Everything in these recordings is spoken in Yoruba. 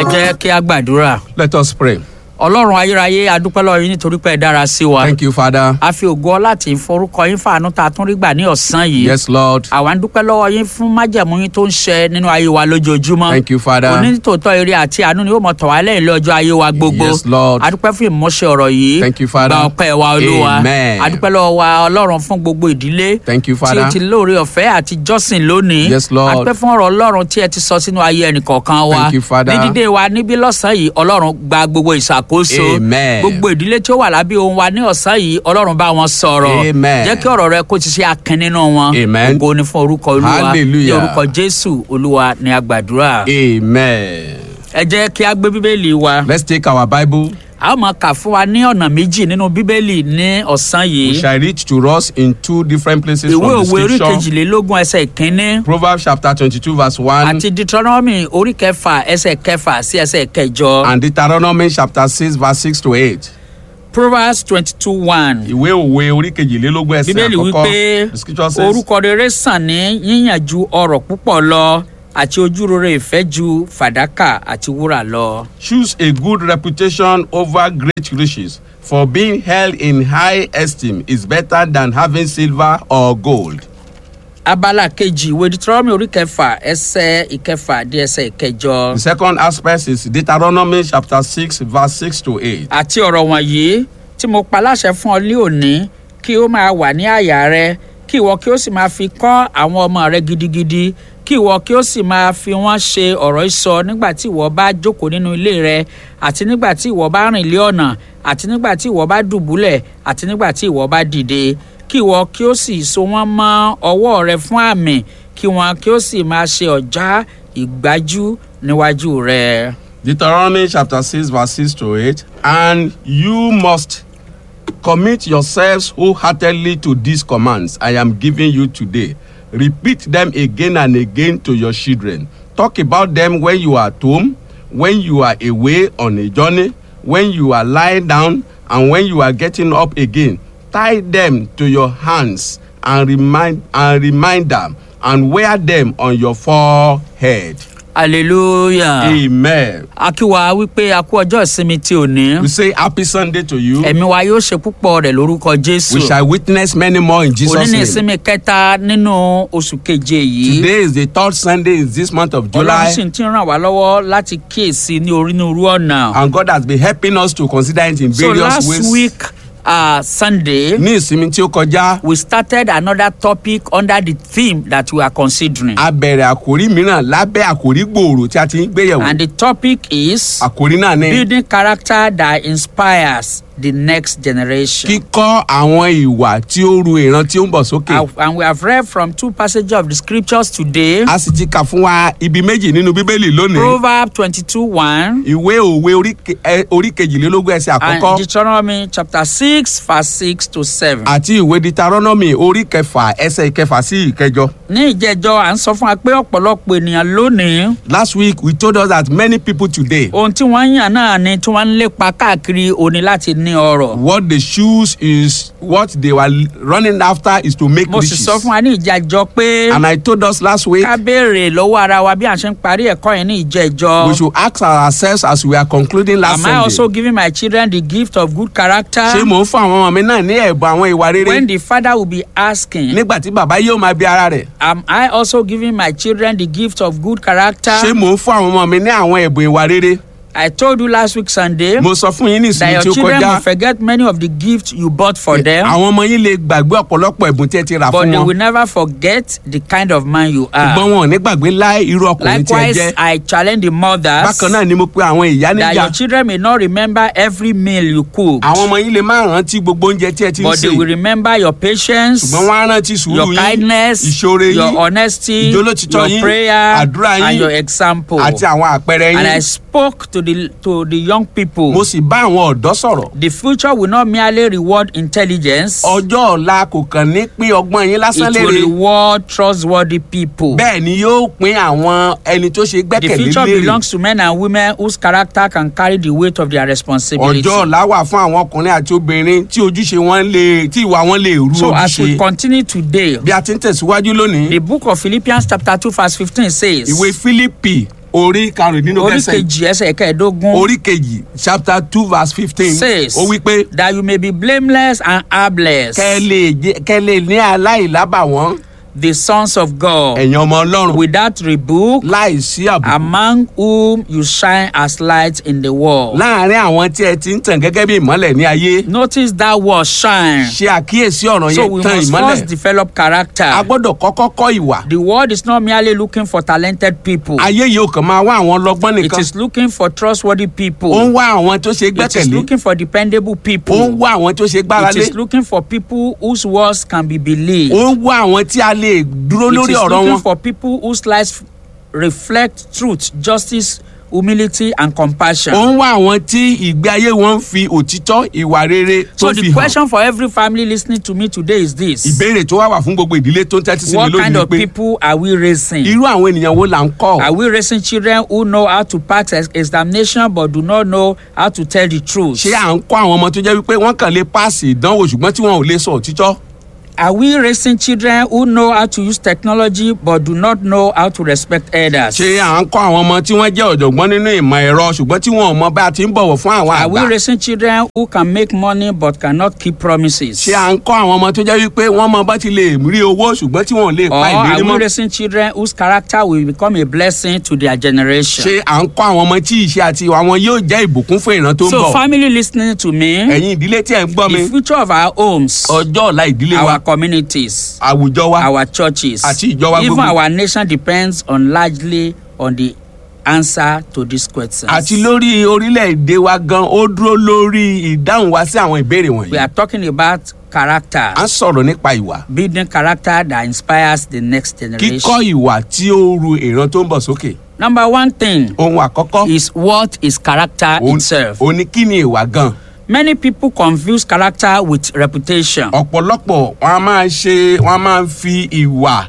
ẹ jẹ́ kí a gbàdúrà Let us pray. ọlọ́run ayérayé adúpẹ́ lọ́wọ́ yín nítorí pé ẹ dára sí wa Thank you, Father. a fi ògo láti forúkọ yín fàánú tá a tún rí gbà ní ọ̀sán yìí Yes, Lord. àwa ń dúpẹ́ lọ́wọ́ yín fún májẹ̀mú yín tó ń ṣe nínú ayé wa lójoojúmọ́ Thank you, Father. onítòótọ́ eré àti àánú ni ó mọ̀ tọ̀ wá lẹ́yìn lọ́jọ́ ayé wa gbogbo Yes, Lord. adúpẹ́ fún ìmọ̀ṣẹ́ ọ̀rọ̀ yìí Thank you, Father. gba ọpẹ́ wa olúwa Amen. adúpẹ́ lọ́wọ́ wa ọlọ́run fún gbogbo ìdílé Thank you, tí o Father. ti lóore ọ̀fẹ́ àti jọ́sìn lónìí Yes, Lord. adúpẹ́ fún ọ̀rọ̀ ọlọ́run tí ẹ ti sọ sínú ayé ẹnìkọ̀ọ̀kan wa Thank you, Father. ní dídé wa níbí lọ́sàn-án yìí ọlọ́run gba gbogbo ìṣàkóso Amen. gbogbo ìdílé tí ó wà lábẹ́ ohun wa ní ọ̀sán yìí ọlọ́run bá wọn sọ̀rọ̀ Amen. jẹ́ kí ọ̀rọ̀ rẹ kó ti ṣe akin nínú wọn Amen. ògo ni fún orúkọ olúwa ní Hallelujah. orúkọ jésù olúwa ní agbàdúrà Amen. ẹ jẹ́ kí a gbé bíbélì wa Let's take our Bible. a ó máa kà fún wa ní ọ̀nà méjì nínú bíbélì ní ọ̀sán We yìí shall read to us in two different places ìwé from the òwe orí scripture. kejìlélógún ẹsẹ̀ ìkínní Proverbs chapter twenty-two verse one àti deuteronomy orí kẹfà ẹsẹ̀ kẹfà sí ẹsẹ̀ kẹjọ and Deuteronomy chapter six verse six to eight. proverbs twenty two one Ìwé òwe orí kejìlélógún ẹsẹ̀ bíbélì àkọ́kọ́. wípé The scripture says. orúkọ rere sàn ní yíyàn ju ọrọ̀ púpọ̀ lọ àti ojúrere ìfẹ́ ju fàdákà àti wúrà lọ. Choose a good reputation over great riches, for being held in high esteem is better than having silver or gold. abala kejì ìwé deuteronomy orí kẹfà ẹsẹ̀ ìkẹfà dé ẹsẹ̀ ìkẹjọ. The second aspect is Deuteronomy chapter 6, verse 6 to 8. àti ọ̀rọ̀ wọ̀nyí tí mo pa láṣẹ fún ọ lé òní kí ó máa wà ní àyà rẹ kí ìwọ kí ó sì máa fi kọ́ àwọn ọmọ rẹ gidigidi kí ìwọ kí ó sì máa fi wọ́n ṣe ọ̀rọ̀ ìsọ nígbà tí ìwọ bá jókòó nínú ilé rẹ àti nígbà tí ìwọ bá rìn lé ọ̀nà àti nígbà tí ìwọ bá dùbúlẹ̀ àti nígbà tí ìwọ bá dìde kí ìwọ kí ó sì so wọ́n mọ́ ọwọ́ rẹ fún àmì kí wọn kí ó sì máa ṣe ọ̀já ìgbájú níwájú rẹ. Deuteronomy chapter 6, verse 6 to 8. And you must commit yourselves wholeheartedly to these commands I am giving you today. Repeat them again and again to your children. Talk about them when you are at home, when you are away on a journey, when you are lying down, and when you are getting up again. Tie them to your hands and remind and remind them and wear them on your forehead. hallelujah. Amen. akíwa wípé a kú ọjọ́ ìsinmi tí ò ní. We say happy Sunday to you. ẹ̀mí wa yóò ṣe púpọ̀ rẹ̀ lórúkọ jésù. We shall witness many more in òní Jesus' ní name. ìsinmi kẹta nínú oṣù keje yìí. Today is the third Sunday in this month of ọlọ́run sì July, ti ràn wá lọ́wọ́ láti kíyèsí ní onírúurú ọ̀nà. and God has been helping us to consider it in so various last ways. week uh, sunday Ní ìsinmi tí ó kọjá, we started another topic under the theme that we are considering. a bẹ̀rẹ̀ àkórí mìíràn lábẹ́ àkórí gbòòrò tí a ti ń gbéyẹ̀wò. and the topic is Àkórí náà ni building character that inspires the next generation. kíkọ́ àwọn ìwà tí ó ru ìran tí ó ń bọ̀ sókè. Uh, and we have read from two passages of the scriptures today. A sì ti kà fún wa ibi méjì nínú Bíbélì lónìí. Proverbs twenty-two one Ìwé òwe orí ke- ẹ- orí kejìlélógún ẹsẹ̀ and àkọ́kọ́. Deuteronomy chapter six verse six to seven. àti ìwé Deuteronomy orí kẹfà ẹsẹ̀ ìkẹfà sí ìkẹjọ. ní ìjẹjọ à ń sọ fún wa pé ọ̀pọ̀lọpọ̀ ènìyàn lónìí Last week we told us that many people today ohun tí wọ́n ń yàn náà ni tí wọ́n ń lépa káàkiri òní láti ní ọrọ̀. what they choose is what they were running after is to make mo sì riches. sọ fún wa ní ìjẹjọ pé And I told us last week ká béèrè lọ́wọ́ ara wa bí à ń ṣe ń parí ẹ̀kọ́ yẹn ní ìjẹjọ. we should ask ourselves as we are concluding last Am I also Sunday. giving my children the gift of good character? Ṣé mò ń fún àwọn ọmọ mi náà ní ẹ̀bùn àwọn ìwà rere? When the father will be asking, Nígbà tí bàbá yóò máa bí ara rẹ̀. am I also giving my children the gift of good character? Ṣé mò ń fún àwọn ọmọ mi ní àwọn ẹ̀bùn ìwà rere? I told you last week Sunday Mo sọ fún yín ní that ìsinmi your tí ó children will kọjá. forget many of the gifts you bought for them, Àwọn ọmọ yín lè gbàgbé ọ̀pọ̀lọpọ̀ ẹ̀bùn tí ẹ ti rà but fún they wọn. will never forget the kind of man you ṣùgbọ́n are. wọn ò ní gbàgbé láì irú ọkùnrin tí ẹ Likewise, jẹ́. I challenge the mothers bákan náà ni mo pe àwọn ìyá that níjà your children may not remember every meal you cook, àwọn ọmọ yín lè má rántí gbogbo oúnjẹ tí ẹ ti ń but they sè will remember your patience, ṣùgbọ́n wọ́n á rántí sùúrù your yín kindness, ìṣoore your yín honesty, ìjólótìtọ́ your yín, prayer, àdúrà and yín, your example. àti àwọn àpẹẹrẹ And I yín spoke to the to the young people. mo sì bá àwọn ọ̀dọ́ sọ̀rọ̀ The future will not merely reward intelligence, ọjọ́ ọ̀la kò kàn ní pín ọgbọ́n yín lásán it will lére reward trustworthy people. bẹ́ẹ̀ ni yóò pín àwọn ẹni tó ṣe The gbẹ́kẹ̀lé future lérè belongs to men and women whose character can carry the weight of their responsibility. ọjọ́ ọ̀la wà fún àwọn ọkùnrin àti obìnrin tí ojúṣe wọn lè tí ìwà wọn lè rú So as we ojúṣe continue today, bí a ti ń tẹ̀síwájú lónìí the book of Philippians chapter 2 verse 15 says, ìwé Fílípì orí karùndínlógún orí ẹsẹ̀ kejì ẹsẹ̀ kẹẹ̀ẹ́dógún orí kejì chapter two verse fifteen says ó wí pé that you may be blameless and harmless kẹ́ ẹ lè jẹ́- kẹ́ ẹ lè ní aláìlábàwọ́n the sons of God ẹ̀yin ọmọ ọlọ́run without rebuke láìsí àbùkù among whom you shine as light in the world. láàárín àwọn tí ẹ ti ń tàn gẹ́gẹ́ bí ìmọ́lẹ̀ ní ayé Notice that word shine. ṣe àkíyèsí ọ̀rọ̀ So yẹn we tàn must ìmọ́lẹ̀ first develop character. a gbọ́dọ̀ kọ́kọ́ kọ́ ìwà The world is not merely looking for talented people. ayé yìí ò kàn máa wá àwọn ọlọ́gbọ́n It nìkan is looking for trustworthy ó ń people. wá àwọn tó ṣe It is gbẹ́kẹ̀lé looking for dependable ó ń people. wá àwọn tó ṣe gbára It lé is looking for people whose words can be believed. ó ń wá àwọn tí a lè dúró It lórí is ọ̀rọ̀ looking wọn for people whose lives reflect truth, justice, humility, and ó compassion. ń wá àwọn tí ìgbé ayé wọn ń fi òtítọ́ ìwà rere tó So fi the hàn question for every family listening to me today is this: ìbéèrè tó wá wà fún gbogbo ìdílé tó ń tẹ́tí sí mi What lónìí kind ni of pé people are we raising? irú àwọn ènìyàn wo là ń kọ́ Are we raising children who know how to pass ex- examination but do not know how to tell the truth? ṣé à ń kọ́ àwọn ọmọ tó jẹ́ wípé wọ́n kàn lè páàsì ìdánwò ṣùgbọ́n tí wọn ò lè sọ òtítọ́ Are we raising children who know how to use technology but do not know how to respect elders? ṣé à ń kọ́ àwọn ọmọ tí wọ́n jẹ́ ọ̀jọ̀gbọ́n nínú ìmọ̀ ẹ̀rọ ṣùgbọ́n tí wọn ò mọ bá a ti ń bọ̀wọ̀ fún àwọn Are we àgbà raising children who can make money but cannot keep promises? ṣé à ń kọ́ àwọn ọmọ tó jẹ́ wípé wọ́n mọ bá ti lè rí owó ṣùgbọ́n tí wọn ò lè Or pa are ìlérí we mọ́ raising children whose character will become a blessing to their generation? ṣé à ń kọ́ àwọn ọmọ tí ìṣe àti ìwà wọn yóò jẹ́ ìbùkún fún ìran tó ń So, bọ̀ family listening to me, ẹ̀yin ìdílé tí ẹ̀ ń gbọ́ mi the future of our homes, ọjọ́ ọ̀la ìdílé wa our communities, àwùjọ wa our churches, Àti ìjọ wa even gbogbo. our nation depends on largely on the answer to these questions. àti lórí orílẹ̀-èdè wa gan ó dúró lórí ìdáhùn wa sí àwọn ìbéèrè We wọ̀nyí are talking about character, à ń sọ̀rọ̀ nípa ìwà building character that inspires the next generation. kíkọ́ ìwà tí ó ru ìran tó ń bọ̀ sókè Number one thing ohun àkọ́kọ́ is what is character òun itself. òun ni kí ni ìwà gan Many people confuse character with reputation. ọ̀pọ̀lọpọ̀ wọn a máa ṣe wọn a máa fi ìwà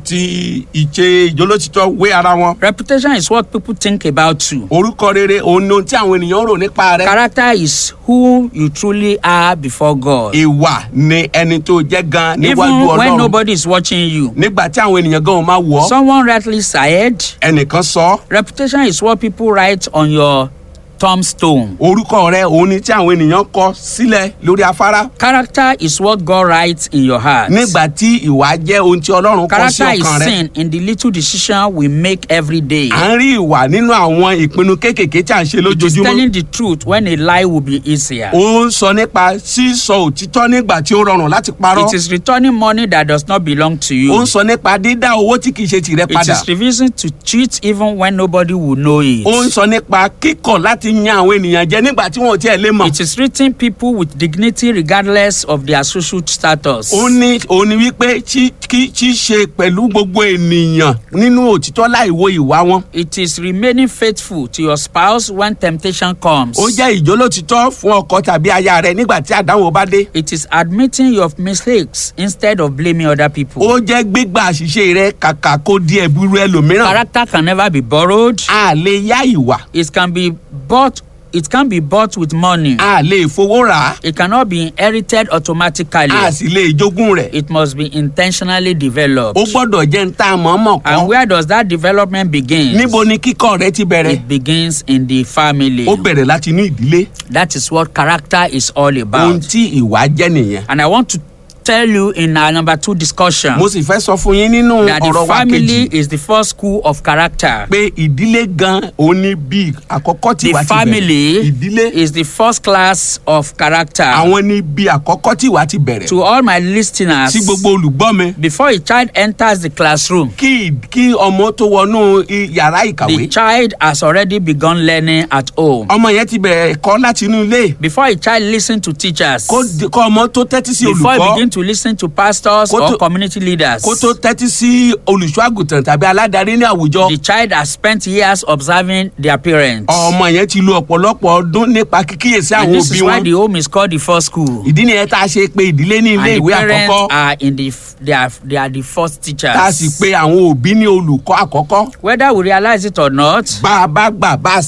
àti ìṣe ìjólótítọ́ wé ara wọn Reputation is what people think about you. orúkọ rere òun ni ohun tí àwọn ènìyàn ń rò nípa rẹ Character is who you truly are before God. ìwà ni ẹni tó jẹ́ gan níwájú Even when ọlọ́run nobody is watching you. nígbà tí àwọn ènìyàn gan ò máa wọ̀ ọ́ Someone rightly said, ẹnìkan sọ ọ́ reputation is what people write on your tombstone. orúkọ rẹ òun ni tí àwọn ènìyàn kọ sílẹ̀ lórí afárá Character is what God writes in your heart. nígbà tí ìwà jẹ́ ohun tí ọlọ́run kọ sí Character is ọkàn rẹ seen in the little decision we make every day. à ń rí ìwà nínú àwọn ìpinnu kéékèèké tí à ń ṣe It is lójoojúmọ́ telling the truth when a lie will be easier. ó ń sọ nípa sísọ òtítọ́ nígbà tí ó rọrùn láti parọ́ It is returning money that does not belong to you. ó ń sọ nípa dídá owó tí kìí ṣe tìrẹ It padà is refusing to cheat even when nobody will know it. ó ń sọ nípa kíkọ̀ láti yan àwọn ènìyàn jẹ nígbà tí wọn ò tiẹ̀ lè mọ̀ It is treating people with dignity regardless of their social status. ó ní ó ní wípé tí kí tí ṣe pẹ̀lú gbogbo ènìyàn nínú òtítọ́ láì wo ìwà wọn It is remaining faithful to your spouse when temptation comes. ó jẹ́ ìjólótítọ́ fún ọkọ tàbí aya rẹ nígbà tí àdánwò bá dé It is admitting your mistakes instead of blaming other people. ó jẹ́ gbígbà àṣìṣe rẹ kàkà kó di ẹ̀bùrú ẹlòmíràn Character can never be borrowed. a lè yá ìwà It can be bought. It can be bought with money. a lè fowó rà á It cannot be inherited automatically. a sì lè jogún rẹ̀ It must be intentionally developed. ó gbọ́dọ̀ jẹ́ ń tá a mọ̀ọ́mọ̀ And kọ́ where does that development begin? níbo ni kíkọ́ rẹ ti bẹ̀rẹ̀ It begins in the family. ó bẹ̀rẹ̀ láti inú ìdílé That is what character is all ohun about. tí ìwà jẹ́ nìyẹn And I want to tell you in our number two discussion mo sì fẹ́ sọ fún yín nínú that the ọ̀rọ̀ wa family kejì is the first school of character. pé ìdílé gan òun ní bí àkọ́kọ́ tí The ìwà ti bẹ̀rẹ̀ family ìdílé is the first class of character. àwọn ní bí àkọ́kọ́ tí ìwà ti bẹ̀rẹ̀ To all my listeners, sí gbogbo olùgbọ́ mi before a child enters the classroom, kí kí ọmọ tó wọnú i- yàrá the ìkàwé child has already begun learning at home. ọmọ yẹn ti bẹ̀rẹ̀ ẹ̀kọ́ láti inú ilé Before a child listens to teachers, kó di- kó ọmọ tó tẹ́tí sí before he olùkọ́ begins to listen to pastors Kó or tó- community leaders, kó tó tẹ́tí sí olùṣọ́ àgùntàn tàbí aládarí ní àwùjọ the child has spent years observing their parents. ọmọ yẹn ti lo ọ̀pọ̀lọpọ̀ ọdún nípa kíkíyèsí and àwọn this òbí is why wọn the home is called the first school. ìdí nìyẹn tá a ṣe pé ìdílé ní ilé and the ìwé parents àkọ́kọ́ are in the f- they are they are the first teachers. tá a sì pé àwọn òbí ní olùkọ́ àkọ́kọ́ whether we realize it or not bá a bá gbà bá a sì gbà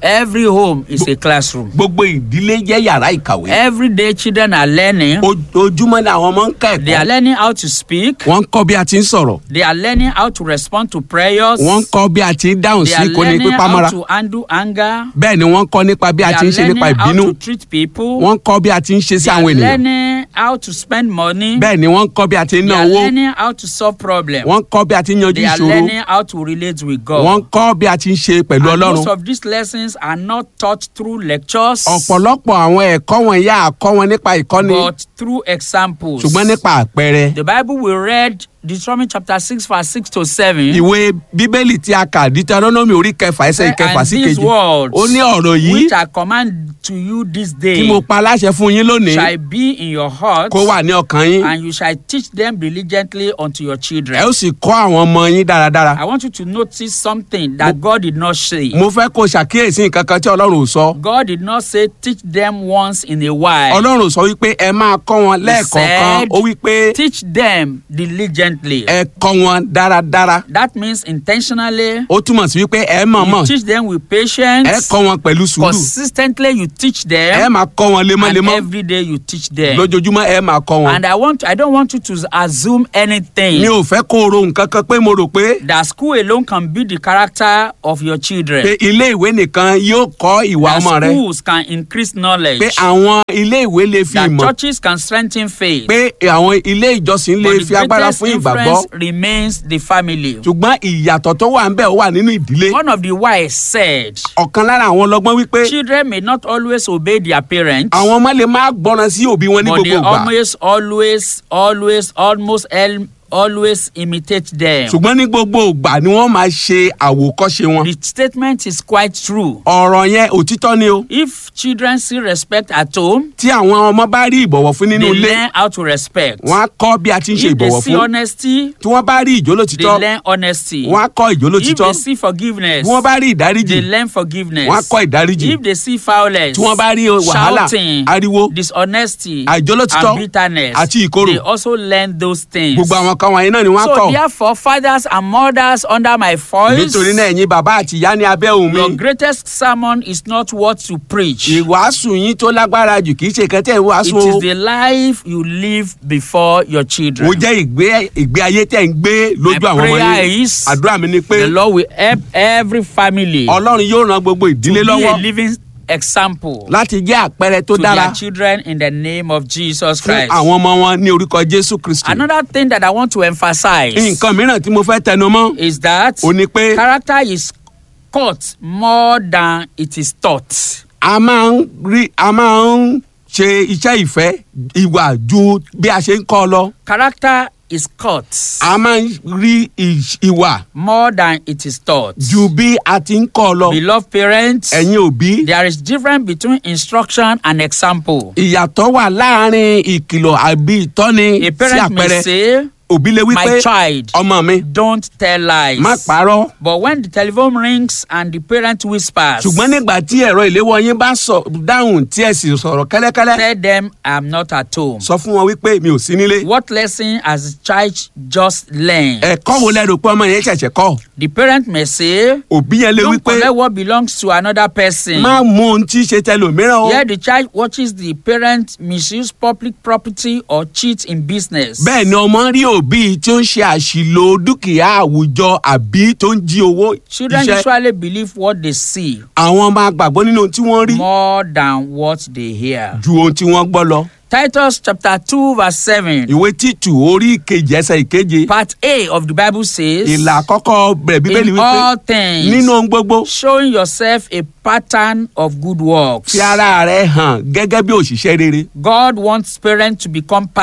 Every home is a classroom. gbogbo ìdílé jẹ́ yàrá ìkàwé Every day children are learning. ojoojúmọ́ ni àwọn ọmọ ń kọ́ They are ẹ̀kọ́ learning how to speak. wọ́n ń kọ́ bí a ti ń sọ̀rọ̀ They are learning how to respond to prayers. wọ́n ń kọ́ bí a ti ń dáhùn They sí are ìkóni learning pípamọ́ra how to handle anger. bẹ́ẹ̀ ni wọ́n ń kọ́ nípa bí They a ti are ń ṣe nípa learning how ìbínú to treat people. wọ́n ń kọ́ bí a ti ń ṣe sí They are àwọn ènìyàn learning how to spend money. bẹ́ẹ̀ ni wọ́n ń kọ́ bí a ti ń They ná are owó learning how to solve problems. wọ́n ń kọ́ bí a ti ń yanjú They are ìṣòro learning how to relate with God. wọ́n ń kọ́ bí a ti ń ṣe pẹ̀lú And ọlọ́run most of these lessons are not taught through lectures, ọ̀pọ̀lọpọ̀ àwọn ẹ̀kọ́ wọn yá àkọ́ wọn nípa ìkọ́ni but through examples. ṣùgbọ́n nípa àpẹẹrẹ The Bible we read, Deuteronomy chapter 6, verse 6 to 7. ìwé bíbélì tí a kà Deuteronomy orí kẹfà ẹsẹ̀ ìkẹfà and sí these kejì words, ó ní ọ̀rọ̀ yìí which I command to you this day, tí mo pa aláṣẹ fún yín lónìí shall be in your heart, kó wà ní ọkàn yín and you shall teach them diligently unto your ẹ children. ó sì kọ́ àwọn ọmọ yín dáradára I want you to notice something that God did not say. mo fẹ́ kó o ṣàkíyèsí nǹkan kan tí ọlọ́run ò sọ God did not say teach them once in a while. ọlọ́run ò sọ wípé ẹ máa kọ́ wọn lẹ́ẹ̀kọ̀ọ̀kan said- ó wípé Teach them diligently. ẹ kọ́ wọn dáradára That means intentionally. ó túmọ̀ sí wípé ẹ mọ̀ọ́mọ̀ You teach them with ẹ patience. kọ́ wọn pẹ̀lú sùúrù Consistently, you teach ẹ them. máa kọ́ wọn And lemọ́lemọ́ every day, you teach them. lójoojúmọ́ ẹ máa kọ́ wọn And I want, I don't want you to assume anything. mi ò fẹ́ kó o ro nǹkan kan pé mo rò pé that school alone can build the character of your children. pé ilé ìwé nìkan yóò kọ́ ìwà that ọmọ rẹ schools can increase knowledge. pé àwọn ilé ìwé lè fi that ìmọ̀ churches can strengthen faith. pé àwọn ilé ìjọsìn lè but the fi agbára greatest fún ìgbàgbọ́ influence remains the family. ṣùgbọ́n ìyàtọ̀ tó wà ń bẹ̀ ó wà nínú ìdílé One of the wise said, ọ̀kan lára àwọn ọlọ́gbọ́n wípé children may not always obey their parents. àwọn ọmọ lè máa gbọ́ràn sí òbí wọn ní but they gbogbo ìgbà always, always, always, almost el- always imitate them. ṣùgbọ́n ní gbogbo ìgbà ni wọ́n máa ṣe àwòkọ́ṣe wọn the statement is quite true. ọ̀rọ̀ yẹn òtítọ́ ni o If children see respect at home, tí àwọn ọmọ bá rí ìbọ̀wọ̀ fún nínú they ilé learn how to respect. wọ́n á kọ́ bí a ti ń ṣe If they ìbọ̀wọ̀ see fún honesty, tí wọ́n bá rí they ìjólótítọ́ learn honesty. wọ́n á kọ́ If ìjólótítọ́ they see forgiveness, tí wọ́n bá rí ìdáríjì they learn forgiveness. wọ́n á kọ́ ìdáríjì If they see violence, tí wọ́n bá rí wàhálà shouting, ariwo dishonesty, àìjólótítọ́ and bitterness, àti ìkorò. they also learn those things. gbogbo àwọn kan wọ̀nyí náà ni wọ́n á so kọ́ therefore, fathers and mothers under my voice, nítorí náà ẹ̀yin bàbá àti ìyá ní abẹ́ òun mi your greatest sermon is not what to preach. ìwàásù yín tó lágbára jù kì í ṣe kẹtẹ́ It ìwàásù is o the life you live before your children. ó jẹ́ ìgbé ìgbé ayé tẹ̀ ń gbé lójú My àwọn ọmọ prayer yín is àdúrà mi ni pé The Lord will help every family ọlọ́run yóò ran gbogbo to ìdílé be a lọ́wọ́ living example láti jẹ́ àpẹẹrẹ tó to dára their children in the name of Jesus fún Christ. àwọn ọmọ wọn ní orúkọ jésù kristi Another thing that I want to emphasize nǹkan mìíràn tí mo fẹ́ tẹnu mọ́ is that ò ní pé character is caught more than it is taught. a máa ń rí a máa ń ṣe iṣẹ́ ìfẹ́ ìwà ju bí a ṣe ń kọ́ ọ lọ Character is caught a máa ń rí ìṣ- ìwà more than it is taught. ju bí a ti ń kọ́ ọ lọ Beloved parents, ẹ̀yin òbí there is difference between instruction and example. ìyàtọ̀ wà láàrin ìkìlọ̀ àbí ìtọ́ni A sí parent may àpẹẹrẹ say, òbí lè wí pé My child, ọmọ mi don't tell lies. má parọ́ But when the telephone rings and the parent whispers, ṣùgbọ́n nígbà tí ẹ̀rọ ìléwọ́ yín bá sọ dáhùn tí ẹ sì sọ̀rọ̀ kẹ́lẹ́kẹ́lẹ́ tell them I'm not at home. sọ fún wọn wípé mi ò sí nílé What lesson has the child just learned? ẹ̀kọ́ wo lẹ́rù pé ọmọ yẹn ṣẹ̀ṣẹ̀ kọ́ The parent may say, òbí yẹn lè Don't wípé collect what belongs to another person. má mú ohun tí í ṣe tẹlòmíràn o Here the child watches the parent misuse public property or cheat in business. bẹ́ẹ̀ ni ọmọ rí òbí tí ó ń ṣe àṣìlò dúkìá àwùjọ àbí tó ń jí owó Children iṣẹ́ usually believe what they see àwọn máa gbàgbọ́ nínú ohun tí wọ́n rí more than what they hear. ju ohun tí wọ́n gbọ́ lọ Titus chapter 2 verse 7. ìwé títù orí ìkejì ẹsẹ̀ ìkeje Part A of the Bible says, ìlà àkọ́kọ́ bẹ̀rẹ̀ bíbélì In wípé all things, nínú ohun gbogbo showing yourself a pattern of good works. fi ara rẹ hàn gẹ́gẹ́ bí òṣìṣẹ́ rere God wants parents to become